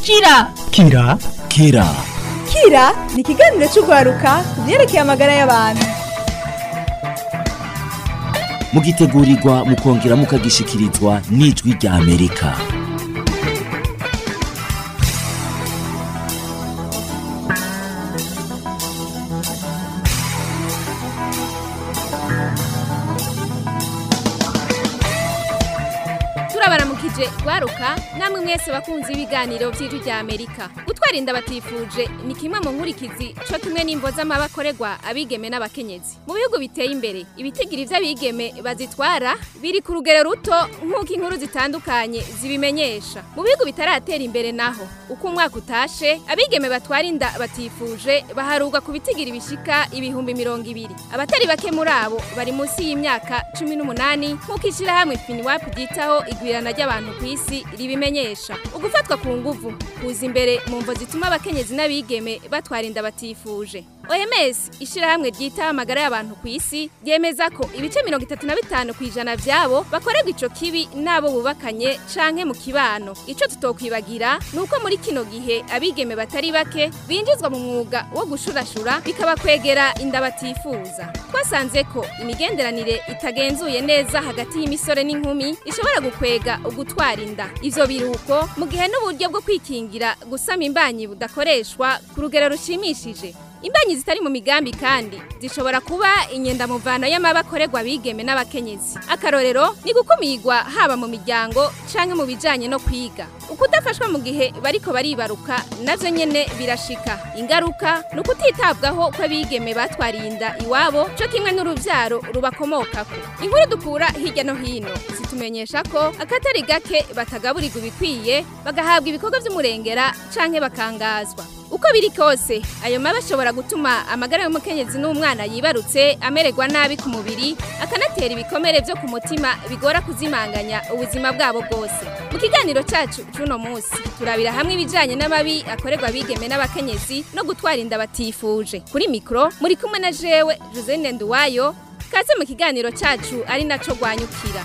kira kira kira kira ni ikiganiro cy'urwaruka ku byerekeye amagara y'abantu mugitegurirwa mukongera mukagishikirizwa n'ijwi rya amerika turabaramukije rwaruka namwe mwese bakunze ibiganiro by'ijwi rya amerika gutwara inda batifuje ni kimwe mu nkurikizi co kimwe n'imvo z'amabakorerwa abigeme n'abakenyezi mu bihugu biteye imbere ibitigiri vy'abigeme bazitwara biri ku rugero ruto nk'uko inkuru zitandukanye zibimenyesha mu bihugu bitaratera imbere naho uko umwaka utashe abigeme batwara inda batifuje baharurwa ku bitigiri bishika ibihumbi mirongo ibiri abatari bake muri abo bari munsi y'imyaka cumi n'umunani nk'uko ishirahamwe finiwapu ryitaho igwirana ry'abantu ku isi ribimenyesha ugufatwa ku nguvu kuza imbere mu mvo zituma abakenyezi n'abigeme batwara inda batifuje OMS ishirahamwe ryitaho amagara y'abantu ku isi ryemeza ko ibice mirongo itatu na bitanu ku ijana vyabo bakorerwa ico kibi n'abo bubakanye canke mu kibano ico tutokwibagira ni uko muri kino gihe abigeme batari bake binjizwa mu mwuga wo gushurashura bikabakwegera inda batifuza twasanze ko imigenderanire itagenzuye neza hagati y'imisore n'inkumi ishobora gukwega ugutwara inda ivyo biruko mu gihe n'uburyo bwo kwikingira gusama imbanyi budakoreshwa ku rugero rushimishije imbanyi zitari mu migambi kandi zishobora kuba inyendamuvano y'amabakorerwa abigeme n'abakenyezi akarorero ni gukumirwa haba mu miryango canke mu bijanye no kwiga ukudafashwa mu gihe bariko baribaruka navyo nyene birashika ingaruka ni ukutitabwaho kw'abigeme batwariye inda iwabo co kimwe n'uruvyaro rubakomokako inkuru dukura hirya no hino zitumenyesha ko akatari gake batagaburirwa ibikwiye bagahabwa ibikorwa vy'umurengera canke bakangazwa uko biri kose ayo mabi ashobora gutuma amagara y'umukenyezi n'umwana yibarutse amererwa nabi ku mubiri akanatera ibikomere vyo ku mutima bigora kuzimanganya ubuzima bwabo bwose mu kiganiro cacu c'uno munsi turabira hamwe ibijanye n'amabi akorerwa abigeme n'abakenyezi no gutwara inda batifuje kuri mikro muri kumwe na jewe Josene Nduwayo kaze mu kiganiro cacu ari naco rwanyukira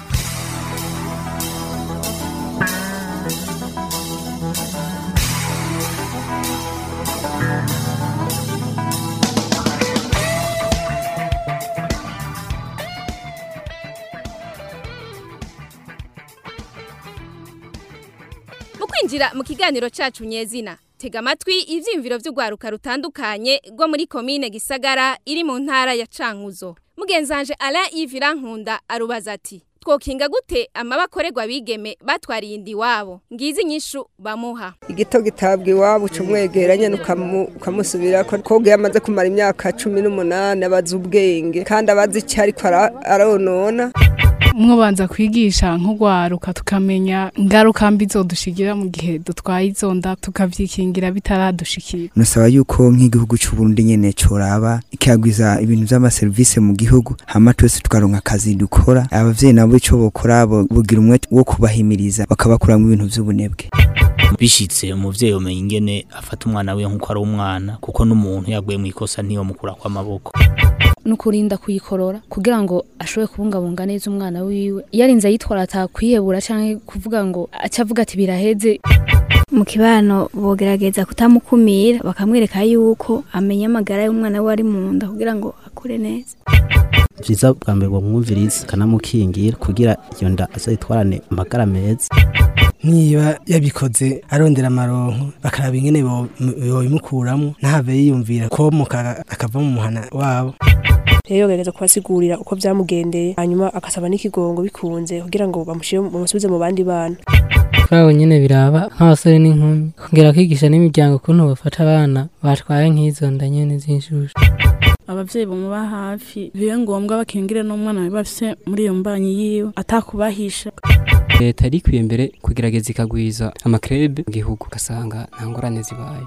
mu kwinjira mu kiganiro cacu nyezina tega amatwi ivyiyumviro vy'urwaruka rutandukanye rwo muri komine gisagara iri mu ntara ya cankuzo mugenzanje ala yves nkunda arubaza ati twokinga gute amabakorerwa abigeme batwariye inda iwabo ngizi inyishu bamuha igito gitabwa iwabo uca umwegeranya ukamusubira ko koga yamaze kumara imyaka cumi n'umunani abazi ubwenge kandi abazi icyo ariko aronona mwobanza kwigisha nk'urwaruka tukamenya ingaruka mbi zodushigira mu gihe dutwaye izo nda tukavyikingira bitaradushikira nusaba yuko nk'igihugu c'uburundi nyene coraba ikagwiza ibintu vy'amaserivisi mu gihugu hama twese tukaronka akazi dukora abavyeyi nabo ico bokora bogira umwe wo kubahimiriza bakabakuramwo ibintu vy'ubunebwe bishitse umuvyeyi umenya ingene afata umwana wiwe nk'uko ari umwana kuko n'umuntu yaguye mu ikosa ntiyo mukura kw'amaboko nukurinda kuyikorora kugira ngo ashobore kubungabunga neza umwana wiwe yarinze ayitwara atakwihebura canke kuvuga ngo acavuga ati biraheze mu kibano bogerageza kutamukumira bakamwereka yuko amenya amagara y'umwana we ari mu nda kugira ngo akure neza vyiza bwa mbere ngo mwumvirize kanamukingira kugira iyo nda azayitwarane amagara meza niba yabikoze arondera amaronko bakaraba ingene bobimukuramo ntave yiyumvira komoka akava mu muhana wabo rero yogerageza kubasigurira uko vyamugendeye hanyuma agasaba n'ikigongo bikunze kugira ngo bamushire bamusubize mu bandi bana kuri abo nyene biraba nk'abasore n'inkumi kongera kwigisha n'imiryango ukuntu bafata abana batwaye nk'izo nda nyene z'inshushu abavyeyi bamuba hafi bibe ngombwa bakingire n'umwana we bafise muri iyo mbanyi yiwe atakubahisha leta yari ikwiye mbere kugerageza ikagwiza amakrebe mu gihugu ugasanga nta ngorane zibaye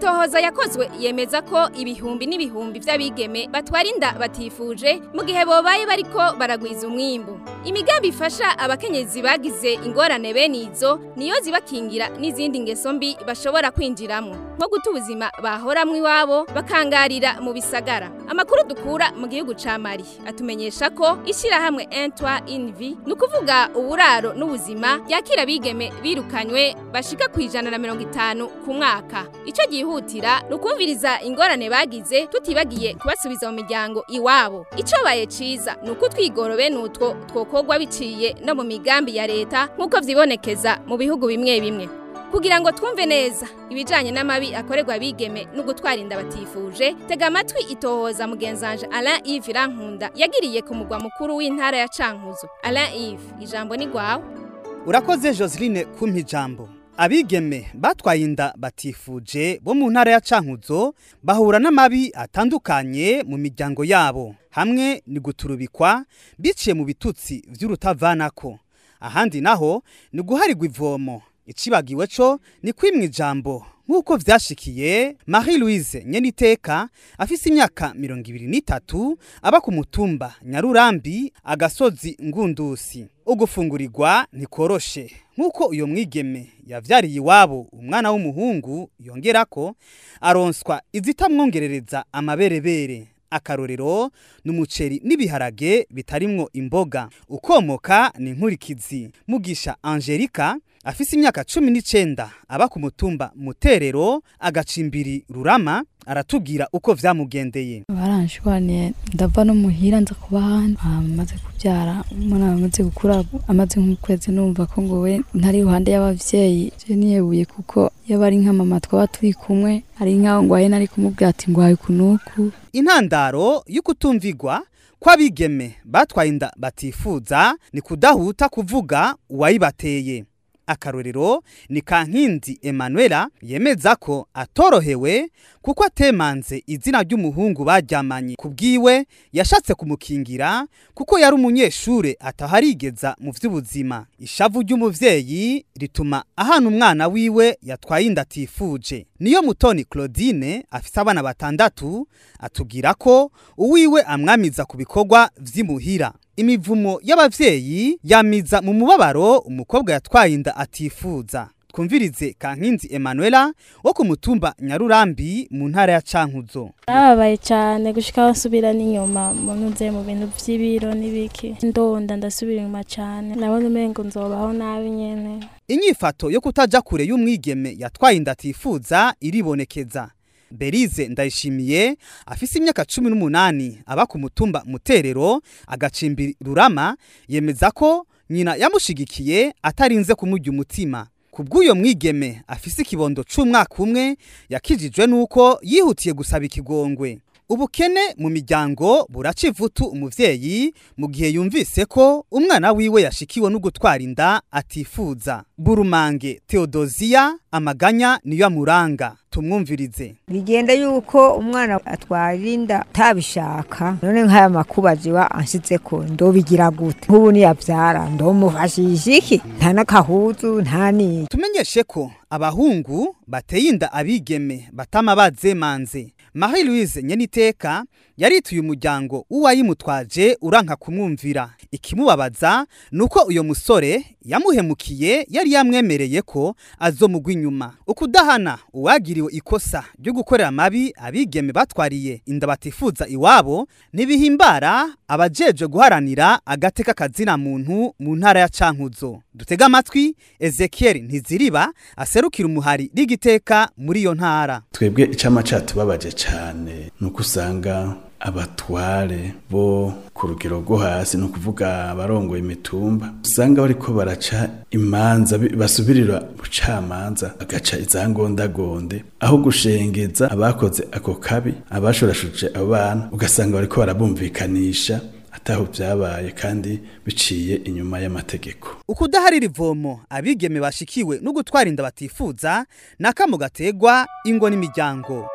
amatohoza yakozwe yemeza ko ibihumbi n'ibihumbi vy'abigeme batwara inda batifuje mu gihe bobaye bariko baragwiza umwimbu imigambi ifasha abakenyezi bagize ingorane bene izo niyo zibakingira n'izindi ngeso mbi bashobora kwinjiramwo nko guta ubuzima bahoramwo iwabo bakangarira mu bisagara amakuru dukura mu gihugu ca mali atumenyesha ko ishirahamwe entwa invi ni ukuvuga uburaro n'ubuzima ryakira abigeme birukanywe bashika ku ijana na mirongo itanu ku mwaka ico gihutira ni ukumviriza ingorane bagize tutibagiye kubasubiza mu miryango iwabo ico baye ciza ni uko twigoro bene utwo twokorwa biciye no mu migambi ya leta nk'uko vyibonekeza mu bihugu bimwe bimwe kugira ngo twumve neza ibijanye n'amabi akorerwa abigeme no gutwara inda batifuje tega amatwi itohoza mugenzanje Alain Yves Rankunda yagiriye ku mugwa mukuru w'intara ya Cankuzo Alain Yves ijambo ni gwawe urakoze Joseline kumpa ijambo abigeme batwaye inda batifuje bo mu ntara ya Cankuzo bahura n'amabi atandukanye mu miryango yabo hamwe ni guturubikwa biciye mu bitutsi vy'urutavanako ahandi naho ni guharigwa ivomo icibagiwe co ni kwimwa ijambo nk'uko vyashikiye Marie Louise Nyeniteka afise imyaka mirongo ibiri n'itatu aba ku mutumba Nyarurambi agasozi Ngundusi ugufungurirwa ntikoroshe nk'uko uyo mwigeme yavyariye iwabo umwana w'umuhungu yongerako aronswa izitamwongerereza amaberebere akarorero n'umuceri n'ibiharage bitarimwo imboga ukomoka ni nkurikizi mugisha Angelica afise imyaka cumi n'icenda aba ku mutumba muterero agacimbiri rurama aratubwira uko vyamugendeye baranshwaniye ndava no muhira nza kuba hano amaze kubyara umwana amaze gukura amaze nk'ukwezi numva ko ngo we ntari iruhande y'abavyeyi je niyebuye kuko yaba ari nka mama twaba turi kumwe ari nkaho ngwaye nari kumubwira ati ngwaye kunuku intandaro y'ukutumvigwa kw'abigeme batwaye inda batifuza ni kudahuta kuvuga uwayibateye akarorero ni kankindi Emanuela yemeza ko atorohewe kuko atemanze izina ry'umuhungu baryamanye kubwiwe yashatse kumukingira kuko yari umunyeshure ataharigeza mu vy'ubuzima ishavu ry'umuvyeyi rituma ahana umwana wiwe yatwaye inda atifuje niyo mutoni Claudine afise abana batandatu atubwira ko uwiwe amwamiza ku bikorwa vy'imuhira imivumo y'abavyeyi yamiza mu mubabaro umukobwa yatwaye inda atifuza twumvirize kankinzi Emanuela wo ku mutumba Nyarurambi mu ntara ya Cankuzo Nababaye cyane gushika basubira n'inyuma mu ntuze mu bintu vy'ibiro n'ibiki ndonda ndasubira inyuma cyane nabona umengo nzobaho nabi nyene inyifato yo kutaja kure y'umwigeme yatwaye inda atifuza iribonekeza Berize ndayishimiye afise imyaka cumi n'umunani aba ku mutumba muterero agacimbiri rurama yemeza ko nyina yamushigikiye atarinze kumurya umutima kubw'uyo mwigeme afise ikibondo c'umwaka umwe yakijijwe nuko yihutiye gusaba ikigongwe ubukene mu miryango buraca ivutu umuvyeyi mu gihe yumvise ko umwana wiwe yashikiwe no gutwara inda atifuza burumange Theodosia amaganya niyo amuranga tumwumvirize bigenda yuko umwana atwara inda atabishaka none nk'aya makuba jiwa anshize ko ndobigira gute nk'ubu niyavyara ndomufashisha iki nta n'akahuzu nta n'iki tumenyeshe ko abahungu bateye inda abigeme batama bazemanze Marie Louise Nyeniteka yarituye umuryango uwayimutwaje uranka kumwumvira ikimubabaza nuko uyo musore yamuhemukiye yari yamwemereye ko azomugwa inyuma ukudahana uwagiriwe ikosa ryo gukorera amabi abigeme batwariye inda batifuza iwabo ntibihimbara abajejwe guharanira agateka kazina muntu mu ntara ya Cankuzo dutega amatwi Ezekiel Ntiziriba aserukira umuhari rigiteka muri iyo ntara twebwe icama catubabaje cyane nuko usanga abatware bo ku rugero rwo hasi ni ukuvuga abarongoye imitumba usanga bariko baraca imanza basubirira bucamanza bagaca izangondagonde aho gushengeza abakoze ako kabi abashorashuje abo bana ugasanga bariko barabumvikanisha ataho byabaye kandi biciye inyuma y'amategeko ukudaharira ivomo abigeme bashikiwe no gutwara inda batifuza nakamo gategwa ingo n'imiryango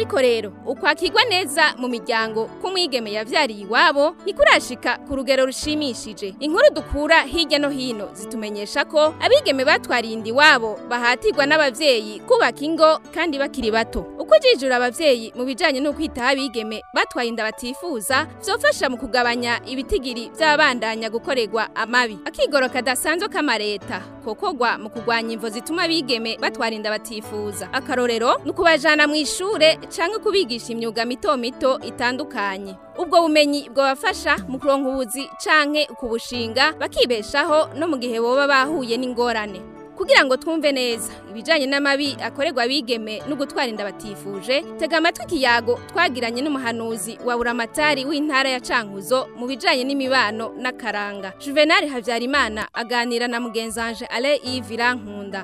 ariko rero ukwakirwa neza mu miryango k'umwigeme yavyariye iwabo ntikurashika ku rugero rushimishije inkuru dukura hirya no hino zitumenyesha ko abigeme batwariye inda iwabo bahatirwa n'abavyeyi kubaka ingo kandi bakiri bato uko jijura abavyeyi mu bijanye no kwitaho abigeme batwaye inda batifuza vyofasha mu kugabanya ibitigiri vy'abandanya gukorerwa amabi akigoro kadasanzwe k'amareta kokogwa mu kugwanya imvo zituma abigeme batwara inda batifuza akarorero ni ukubajana mu ishure canke kubigisha imyuga mito mito itandukanye ubwo bumenyi bwabafasha mu kuronka ubuzi canke kubushinga bakibeshaho no mu gihe boba bahuye n'ingorane kugira ngo twumve neza ibijanye n'amabi akorerwa abigeme no gutwara inda batifuje tega amatwi ikiyago twagiranye n'umuhanuzi wa buramatari w'intara ya cankuzo mu bijanye n'imibano n'akaranga juvenal habyarimana aganira na mugenzanje ale yves nkunda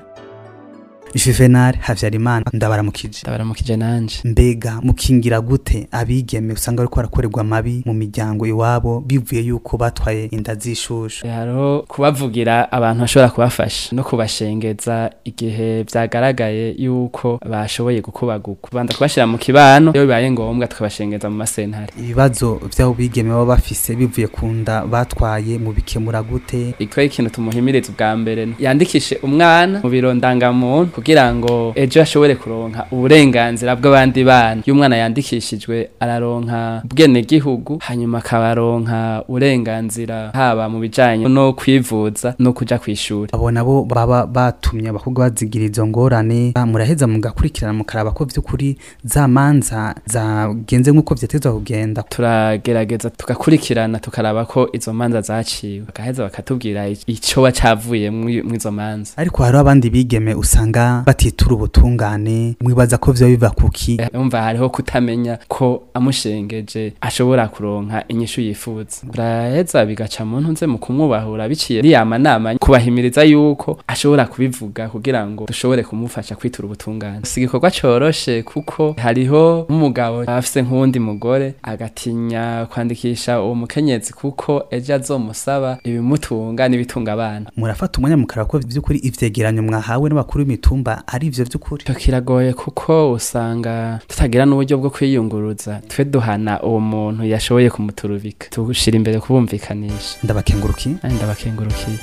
Juvenal Havyarimana ndabaramukije ndabaramukije nanje mbega mukingira gute abigeme usanga bariko barakorerwa mabi mu miryango iwabo bivuye yuko batwaye inda zishushu hariho kubavugira abantu bashobora kubafasha no kubashengeza igihe vyagaragaye yuko bashoboye gukubaguka kubanza kubashira mu kibano iyo bibaye ngombwa tukabashengeza mu masentare ibibazo vy'abo bigeme baba bafise bivuye ku nda batwaye mu bikemura gute iko ikintu tumuhimiriza ubwa mbere yandikishe umwana mu biro ndangamuntu kugira ngo ejo ashobore kuronka uburenganzira bw'abandi bana iyo umwana yandikishijwe araronka ubwene gihugu hanyuma akabaronka uburenganzira haba mu bijanye no kwivuza no kuja kw'ishuri abo nabo baba batumye abakobwa bazigira izo ngorane muraheza mugakurikirana mukaraba ko vy'ukuri za manza zagenze nk'uko vyatezwa kugenda turagerageza tugakurikirana tukaraba ko izo manza zaciwe bagaheza bakatubwira icoba cavuye mw'izo manza ariko hariho abandi bigeme usanga batitura ubutungane mwibaza ko vyo biva kuki umva hariho kutamenya ko amushengeje ashobora kuronka inyishu yifuza buraheza bigaca mu ntunze mu kumwubahura biciye riyama nama kubahimiriza yuko ashobora kubivuga kugira ngo dushobore kumufasha kwitura ubutungane si igikorwa coroshe kuko hariho nk'umugabo afise nk'uwundi mugore agatinya kwandikisha uwo mukenyezi kuko ejo azomusaba ibimutunga n'ibitunga abana murafata umwanya mukaraba ko vy'ukuri ivyegeranyo mwahawe n'abakuru b'imitumba ari ivyo vy'ukuri kiragoye kuko usanga tutagira n'uburyo bwo kwiyunguruza twe duhana uwo muntu yashoboye kumuturubika tushira imbere kubumvikanisha ndabakengurukiye ndabakengurukiye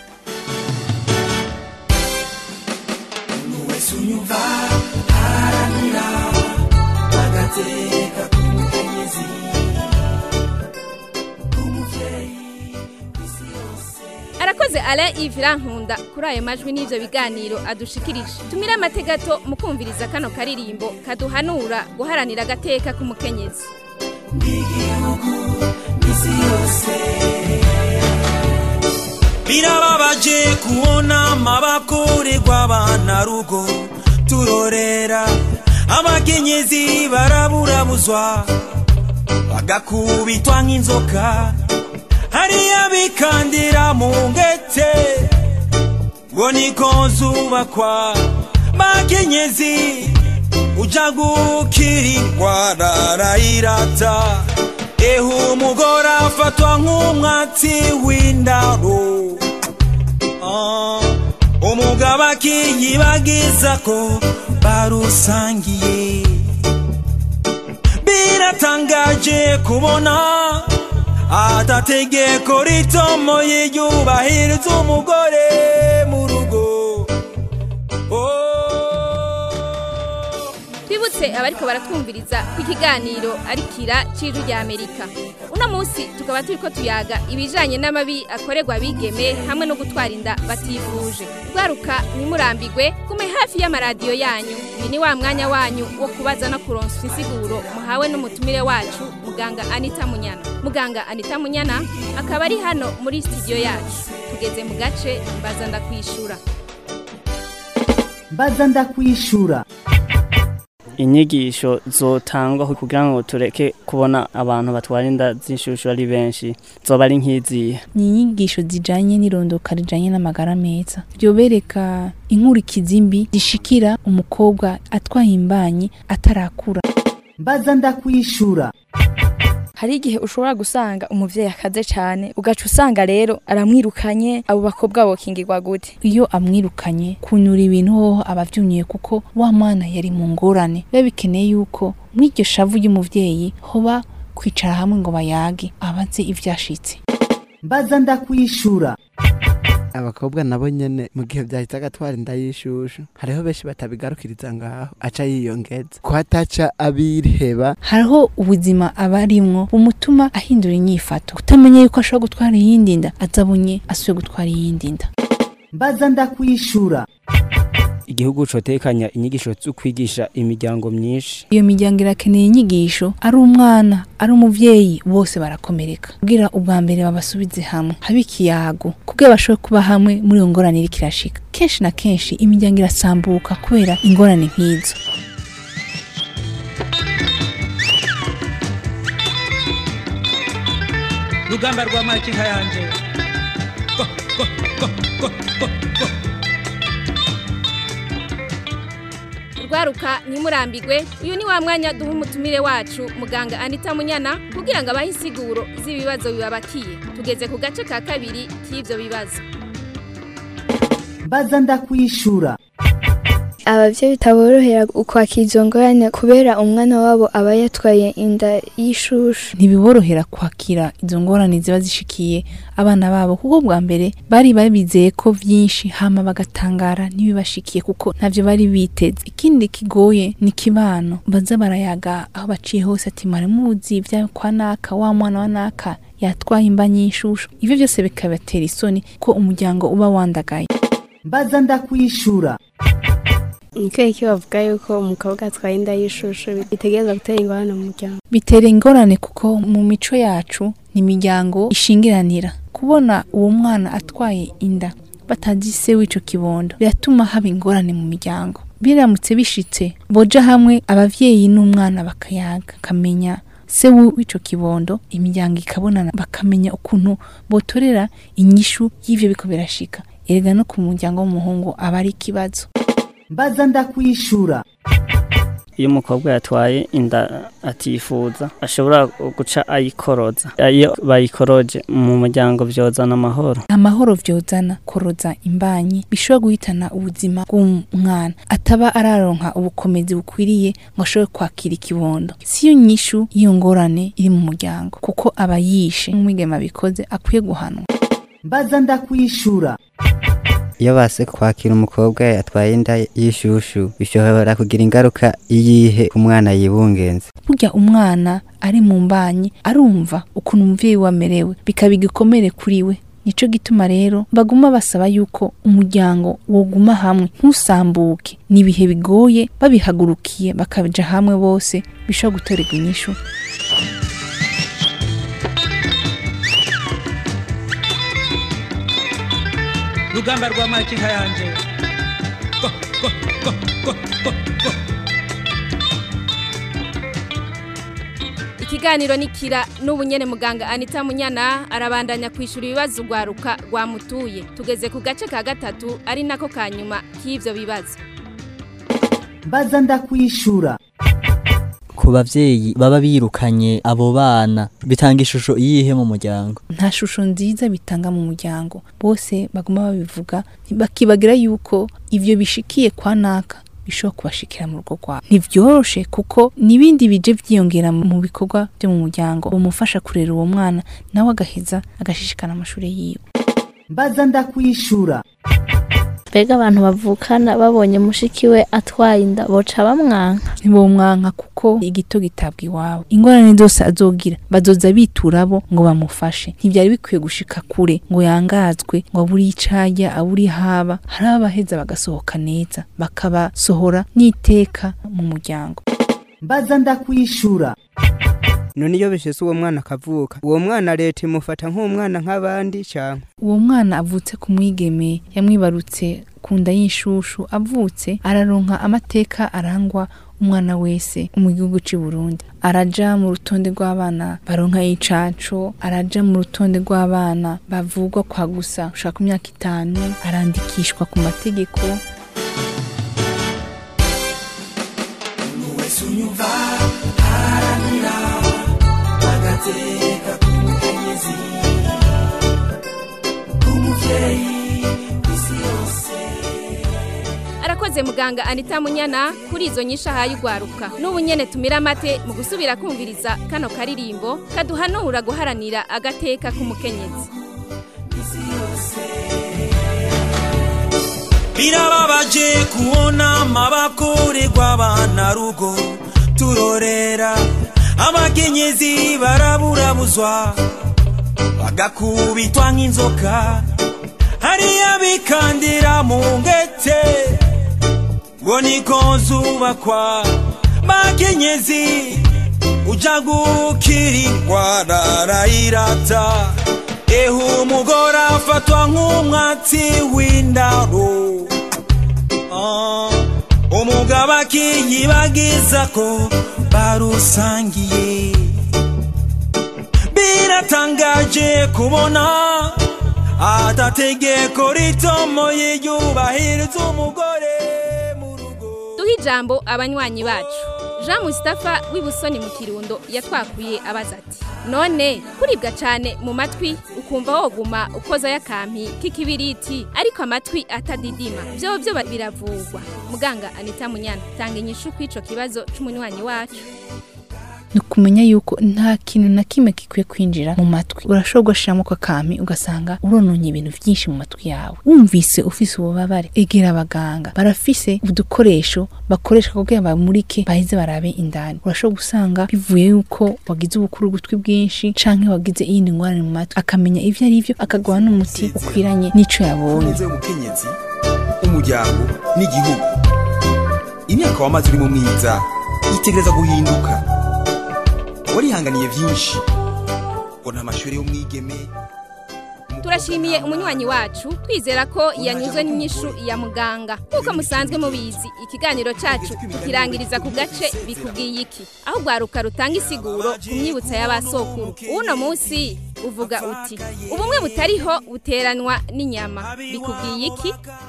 arakoze ala ivira nkunda kuri ayo majwi n'ivyo biganiro adushikirije tumire amategato mu kumviriza kano karirimbo kaduhanura guharanira agateka k'umukenyezi birababaje kubona amabakorerwa abana rugo turorera abakenyezi baraburabuzwa bagakubitwa nk'inzoka hariya bikandira mu ngete ngo niko zubakwa bakenyezi uja gukira indwara arayirata ehe umugore afatwa nk'umwatsi w'indaro Ah, umugabo akiyibagiza ko barusangiye biratangaje kubona atategeko ritomoye ryubahiriza umugore mu rugo twibutse abariko baratwumviriza ku ikiganiro arikira c'ijwi rya amerika uno munsi tukaba turiko tuyaga ibijanye n'amabi akorerwa abigeme hamwe no gutwara inda batifuje rwaruka ntimurambigwe gume hafi y'amaradiyo yanyu uyu ni wa mwanya wanyu wo kubaza no kuronswa insiguro muhawe n'umutumire wacu muganga anita munyana muganga anita munyana akaba ari hano muri studio yacu tugeze mu gace mbaza ndakwishura mbaza ndakwishura inyigisho zotangwa kugira ngo tureke kubona abantu batwara inda z'inshushu ari benshi zoba ari nk'izihe ni inyigisho zijanye n'irondoka rijanye n'amagara meza ryobereka inkurikizi mbi zishikira umukobwa atwaye imbanyi atarakura mbaza ndakwishura hari igihe ushobora gusanga umuvyeyi akaze cane ugaca usanga rero aramwirukanye abo bakobwa bokingirwa gute iyo amwirukanye kunyura ibintu hoho aba avyunyuye kuko wa mwana yari mu ngorane biba bikeneye yuko muri iryo shavu ry'umuvyeyi hoba kwicara hamwe ngo bayage abaze ivyashitse mbaza ndakwishura abakobwa nabo nyene mu gihe vyahita agatwara inda y'ishushu hariho benshi batabigarukiriza ngaho aca yiyongeza ko ataca abirheba hariho ubuzima aba arimwo bumutuma ahindura inyifato kutamenya yuko ashobora gutwara iyindi nda azabonye asuye gutwara iyindi nda mbaza ndakwishura igihugu cotekanya inyigisho zo kwigisha imiryango myinshi iyo miryango irakeneye inyigisho ari umwana ari umuvyeyi bose barakomereka kugira ubwa mbere babasubize hamwe habe ikiyago kugira bashobore kuba hamwe muri iyo ngorane iriko irashika kenshi na kenshi imiryango irasambuka kubera ingorane nk'izo rugamba rwa makinka yanje Go, go, go, go, go, go. rwaruka ntimurambigwe uyu ni wa mwanya duha umutumire wacu muganga anita munyana kugira ngo abahe insiguro z'ibibazo bibabakiye tugeze ku gace ka kabiri k'ibyo bibazo mbaza ndakwishura abavyeyi bitaborohera ukwakira izo ngorane kubera umwana wabo aba yatwaye inda y'ishushu ntibiborohera kwakira izo ngorane ziba zishikiye abana babo kuko bwa mbere bari babizeye ko vyinshi hama bagatangara ntibibashikiye kuko ntavyo bari biteze ikindi kigoye ni kibano baza barayaga aho baciye hose ati maramuzi vya kwa naka wa mwana wa naka yatwaye imba nyishushu ivyo vyose bikabatera isoni ko umuryango uba wandagaye mbaza ndakwishura niko iki bavuga yuko umukobwa atwaye inda y'ishushu bitegereza gutera ingorane mu muryango bitera ingorane kuko mu mico yacu ni imiryango ishingiranira kubona uwo mwana atwaye inda batazi se w'ico kibondo biratuma haba ingorane mu miryango biramutse bishitse boja hamwe abavyeyi n'umwana bakayaga kamenya se w'ico kibondo imiryango ikabonana bakamenya ukuntu botorera inyishu y'ivyo biko birashika erega no ku muryango w'umuhungu aba ari ikibazo mbaza ndakwishura iyo umukobwa yatwaye inda atifuza ashobora guca ayikoroza iyo bayikoroje mu muryango vyozana amahoro amahoro vyozana koroza imbanyi bishobora guhitana ubuzima bw'umwana ataba araronka ubukomezi bukwiriye ngo ashobore kwakira ikibondo siyo nyishu y'iyo ngorane iri mu muryango kuko aba yishe nk'umwigema bikoze akwiye guhanwa mbaza ndakwishura iyo base kwakira umukobwa yatwaye inda y'ishushu bishobora kugira ingaruka iyihe ku mwana yibungenze burya umwana ari mu mbanyi arumva ukuntu umuvyeyi we amerewe bikaba igikomere kuri we nico gituma rero baguma basaba yuko umuryango woguma hamwe ntusambuke ni ibihe bigoye babihagurukiye bakaja hamwe bose bishobora gutorerwa inyishu rugamba rwa makinka yanje Go, go, go, go, go, go. ikiganiro nikira n'ubu nyene muganga anita munyana arabandanya kwishura ibibazo rwaruka rwamutuye tugeze ku gace ka gatatu ari nako ka nyuma k'ivyo bibazo mbaza ndakwishura ku bavyeyi baba birukanye abo bana bitanga ishusho iyihe mu muryango nta shusho nziza bitanga mu muryango bose baguma babivuga bakibagira yuko ivyo bishikiye kwa naka bishobora kubashikira mu rugo rwabo ntivyoroshe kuko n'ibindi bije vyiyongera mu bikorwa byo mu muryango bumufasha kurera uwo mwana nawe agaheza agashishikana amashuri yiwe mbaza ndakwishura mbega abantu bavukana babonye mushiki we atwaye inda boca bamwanka ntibomwanka kuko igito gitabwa iwabo ingorane zose azogira bazoza bitura bo ngo bamufashe ntibyari bikwiye gushika kure ngo yangazwe ngo abure icajya abure haba hari abaheza bagasohoka neza bakabasohora n'iteka mu muryango mbaza ndakwishura none iyo bishese uwo mwana akavuka uwo mwana leta imufata nk'umwana nk'abandi cyangwa uwo mwana avutse ku mwigeme yamwibarutse ku nda y'inshushu avutse araronka amateka arangwa umwana wese mu gihugu cy'u Burundi araja mu rutonde rw'abana baronka icaco araja mu rutonde rw'abana bavugwa kwa gusa ushaka imyaka itanu arandikishwa ku mategeko wese unyumva haranira agateka arakoze muganga anita munyana kuri izo nyinshi ahaye ugwaruka n'ubu nyene tumira amate mu gusubira kumviriza kano karirimbo kaduhanura guharanira agateka k'umukenyezi birababaje kubona amabakorerwa abana rugo turorera abakenyezi baraburabuzwa bagakubitwa nk'inzoka hariya bikandira mu ngete ngo niko zubakwa bakenyezi uja gukira indwara arayirata ehe umugore afatwa nk'umwatsi w'indaro Ah, umugabo akiyibagiza ko barusangiye biratangaje kubona atategeko ritomoye yubahiriza umugore duhe ijambo abanywanyi bacu jean mustapha w'ibusoni mu kirundo yatwakuye abaza ati none kuribwa cyane mu matwi ukumva woguma ukozayo akampi k'ikibiriti ariko amatwi atadidima byo byo biravugwa muganga anita munyana tanga inyishu kw'ico kibazo c'umunywanyi wacu ni ukumenya yuko nta kintu na kimwe gikwiye kwinjira mu matwi urashobora ugashiramo ako kampi ugasanga urononye ibintu byinshi mu matwi yawe wumvise ufise ububabare egera abaganga barafise udukoresho bakoresha kugira bamurike baheze barabe indani urashobora gusanga bivuye yuko wagize ubukuru ugutwi bwinshi canke wagize iyindi ngorane mu matwi akamenya ivyo ari vyo akaguha n'umuti ukwiranye n'ico yabonye neza y'umukenyezi umuryango n'igihugu imyaka wamaze uri mu mwiza itegereza guhinduka warihanganiye byinshi ubona amashuri y'umwigeme turashimiye umunywanyi wacu twizera ko yanyuzwe n'inyishu ya muganga nk'uko musanzwe mubizi ikiganiro cyacu tukirangiriza ku gace bikubwiye iki aho rwaruka rutanga isiguro ku myibutsa y'abasokuru uno munsi uvuga uti ubumwe butariho buteranwa n'inyama bikubwiye iki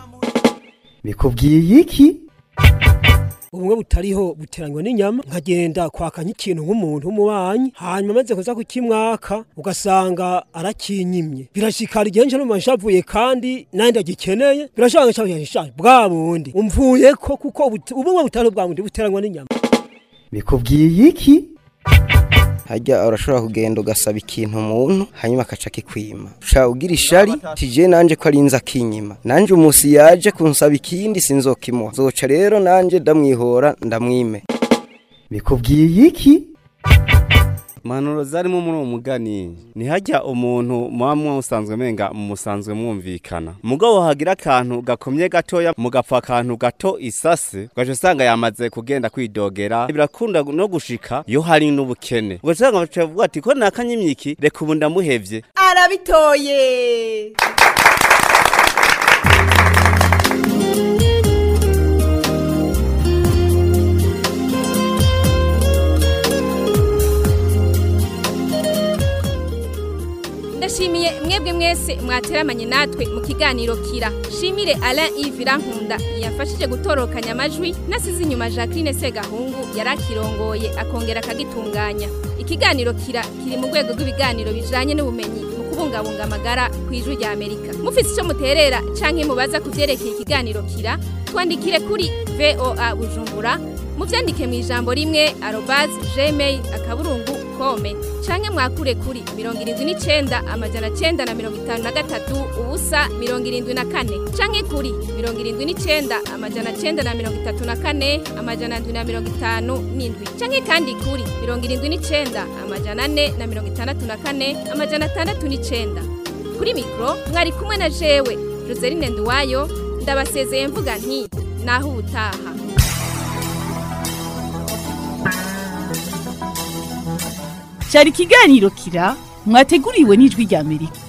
bikubwiye iki ubumwe butariho buteranywa n'inyama nkagenda kwaka nk'ikintu nk'umuntu w'umubanyi hanyuma amaze kuza kukimwaka ugasanga arakinyimye birashikara igihe nje numva nshavuye kandi nanjye ndagikeneye birashobora nshavuye nshaje bwa bundi umvuye ko kuko ubut- ubumwe butariho bwa bundi buteranywa n'inyama bikubwiye iki hajya urashobora kugenda ugasaba ikintu umuntu hanyuma akaca akikwima ushaka ugira ishari tije nanje ko ari inza akinyima nanje umusi yaje kunsaba ikindi sinzokimuha zoca rero nanje ndamwihora ndamwime bikubwiye iki impanuro zarimo muri uwo mugani ntihajya umuntu muba musanzwe menga musanzwe mwumvikana mugabo hagira akantu gakomye gatoya mugapfa akantu gato isase ugaca usanga yamaze kugenda kwidogera birakunda no gushika iyo hari n'ubukene ugaca usanga bavuga ati ko nakanyimyiki reka ubu ndamuhevye arabitoye ndashimiye mwebwe mwese mwateramanye natwe mu kiganiro kira shimire Alain Yves Irankunda yafashije gutorokanya amajwi nasize inyuma Jacqueline Segahungu yarakirongoye akongera akagitunganya ikiganiro kira kiri mu rwego rw'ibiganiro bijanye n'ubumenyi mu kubungabunga amagara ku ijwi rya Amerika mufise icyo muterera canke mubaza kuvyerekeye ikiganiro kira twandikire kuri VOA Bujumbura muvyandike mu ijambo rimwe arobase gmail akaburungu kome canke mwakure kuri mirongo irindwi n'icenda amajana cenda na mirongo itanu na gatatu ubusa mirongo irindwi na kane canke kuri mirongo irindwi n'icenda amajana cenda na mirongo itatu na kane amajana ndwi na mirongo itanu n'indwi canke kandi kuri mirongo irindwi n'icenda amajana ane na mirongo itandatu na kane amajana atandatu n'icenda kuri mikoro mwari kumwe na jewe joseline nduwayo ndabasezeye mvuga nti naho ubutaha cyari ikiganiro kira mwateguriwe n'ijwi rya amerika